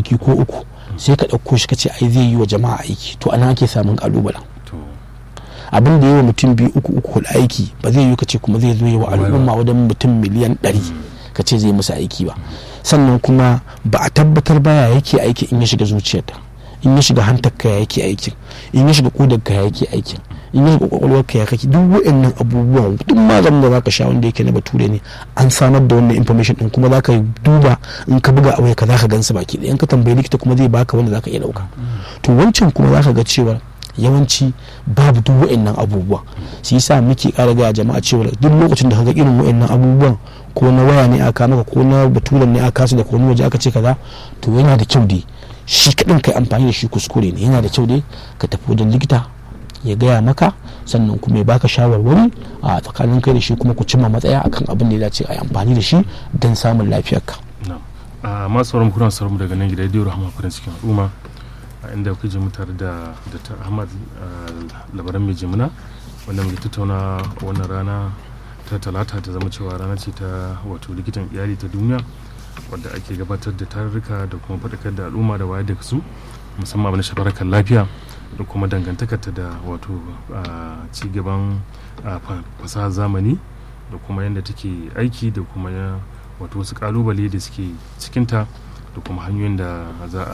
kwanaki ko uku sai ka ɗauko shi ka ce ai zai yi wa jama'a aiki to ana ake samun kalubalen to abin da yi wa mutum biyu uku uku hudu aiki ba zai yi ka ce kuma zai zo yi wa al'umma wajen mutum miliyan ɗari ka ce zai musu aiki ba sannan kuma ba a tabbatar baya yake aiki in ya shiga zuciyarta in ya shiga hantar ka ya yake aikin in ya shiga kodar ka ya yake aikin in ya shiga kwakwalwar ka ya kake duk wa'annan abubuwan duk maganin da zaka sha wanda yake na bature ne an samar da wannan information din kuma zaka duba in ka buga a waya ka zaka gansu baki ɗaya in ka tambayi likita kuma zai baka wanda zaka iya dauka to wancan kuma zaka ga cewa yawanci babu duk wa'annan abubuwa shi yasa muke ƙara ga jama'a cewa duk lokacin da kaga irin wa'annan abubuwan ko na waya ne aka maka ko na baturen ne aka su da ko waje aka ce kaza to yana da kyau dai shi kaɗin kai amfani da shi kuskure ne yana da kyau dai ka tafi wajen likita ya gaya maka sannan kuma ya baka shawarwari a tsakanin kai da shi kuma ku cimma matsaya akan abin da ya dace a yi amfani da shi don samun lafiyarka. na a masu sauran kuna sauran mu daga nan gida rediyo rahama farin cikin al'umma a inda kuke ji mu tare da dr ahmad labaran mai jimina wanda muke tattauna wannan rana ta talata ta zama cewa rana ce ta wato likitan iyali ta duniya wadda ake gabatar da tarurruka da kuma faɗakar da al'umma da wayar da su musamman abin da shafi harkar lafiya da kuma dangantakarta da wato ci gaban fasahar zamani da kuma yadda take aiki da kuma wato wasu kalubale da suke cikinta da kuma hanyoyin da za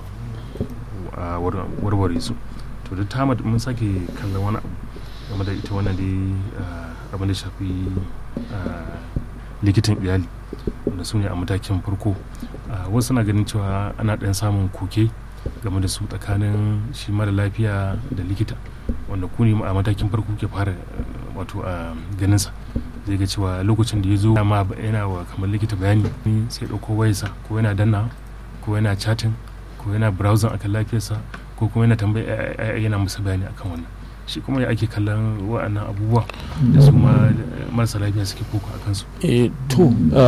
a warware su to da ta mun sake kallon wani abu game da ita wannan dai abin da shafi likitan iyali wanda su ne a matakin farko wasu na ganin cewa ana ɗan samun koke game da su tsakanin shi mara lafiya da likita wanda ku ne a matakin farko ke fara wato a ganinsa zai ga cewa lokacin da ya zo ma yana wa kamar likita bayani sai ɗauko wayarsa ko yana danna ko yana chatting ko yana browsing akan lafiyarsa ko kuma yana tambaya yana musu bayani akan wannan shi kuma ya ake kallon wa'annan abubuwa da su marasa lafiya suke koko a kansu to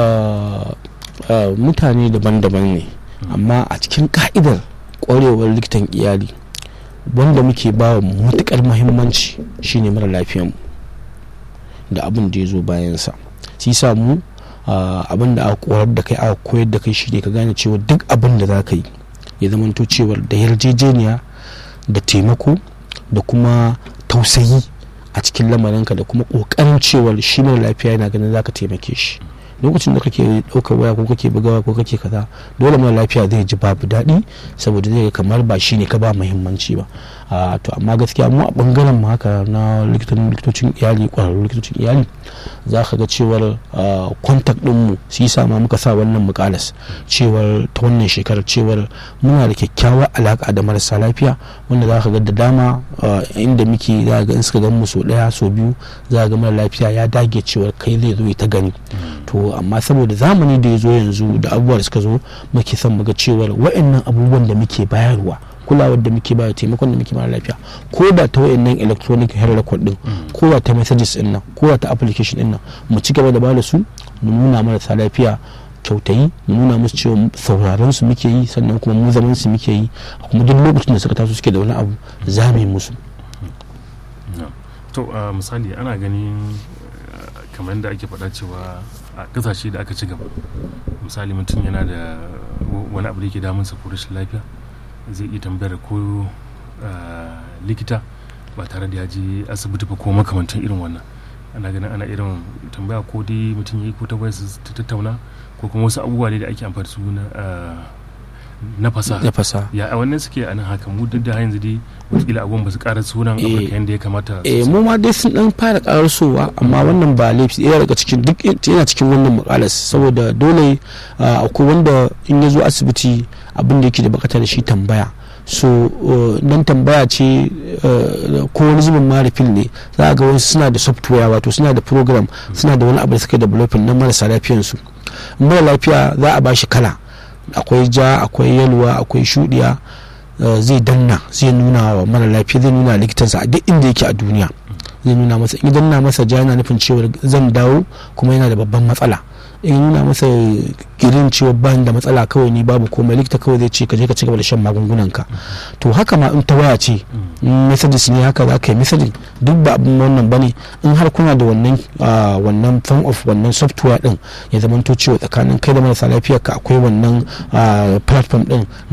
mutane daban-daban ne amma a cikin ka'idar kwarewar likitan iyali wanda muke ba wa matukar muhimmanci shine mara lafiyanmu da abin da ya zo bayansa shi sa mu abin da aka koyar da kai aka koyar da kai shine ka gane cewa duk abin da za ka yi ya zamanto cewar da yarjejeniya da taimako da kuma tausayi a cikin lamarinka da kuma kokarin cewar shi mara lafiya yana ganin zaka taimake shi lokacin da kake ɗaukar waya ko kake bugawa ko kake kaza dole mara lafiya zai ji babu daɗi saboda zai kamar ba shi ne ka ba muhimmanci ba to amma gaskiya mu a bangaren mu haka na likitocin iyali kwararru likitocin iyali za ka ga cewar kontak din mu su yi sama muka sa wannan mukalas cewar ta wannan shekarar cewar muna da kyakkyawar alaka da marasa lafiya wanda za ka ga da dama inda muke za ga in suka gan mu so daya so biyu za ga mara lafiya ya dage cewar kai zai zo ta gani to amma saboda zamani da ya zo yanzu da abubuwa da suka zo muke son muga cewar wa'annan abubuwan da muke bayarwa kulawar da muke bayar taimakon da muke mara lafiya ko da ta wayannan electronic health record din ko da ta messages din nan ko da ta application din nan mu ci gaba da ba da su mu nuna marasa lafiya kyautayi mu nuna musu cewa sauraron su muke yi sannan kuma mu zaman su muke yi kuma duk lokacin da suka taso suke da wani abu za mu yi musu to misali ana ganin kamar da ake faɗa cewa a ƙasashe da aka ci gaba misali mutum yana da wani abu da yake damunsa ko rashin lafiya zai iya tambayar ko likita ba tare da ya je asibiti ba ko makamantan irin wannan ana ganin ana irin tambaya ko dai mutum ya yi ko ta ta tattauna ko kuma wasu abubuwa ne da ake amfani su na fasa na fasa ya a wannan suke a nan haka mu duk da yanzu dai wataƙila abubuwan ba su ƙara sunan afirka yadda ya kamata eh mu ma dai sun dan fara karasowa amma wannan ba laifi ɗaya daga cikin duk yana cikin wannan mukalas saboda dole akwai wanda in ya zo asibiti abin da yake da bakata da shi tambaya so nan tambaya ce ko wani zubin ma fil ne za a ga wasu suna da software wato suna da program suna da wani abu da suka developing na marasa lafiyansu mara lafiya za a ba shi kala akwai ja akwai yalwa akwai shudiya zai danna zai nuna wa mara lafiya zai nuna likitansa a duk inda yake a duniya zai nuna masa in danna masa ja yana nufin cewa zan dawo kuma yana da babban matsala in nuna masa girin cewa ban da matsala kawai ni babu komai likita kawai zai ce ka je ka cigaba da shan magungunan ka to haka ma in ta waya ce messages ne haka za ka yi messaging duk ba abin wannan bane in har kuna da wannan wannan form of wannan software din ya zamanto cewa tsakanin kai da marasa lafiyar ka akwai wannan platform din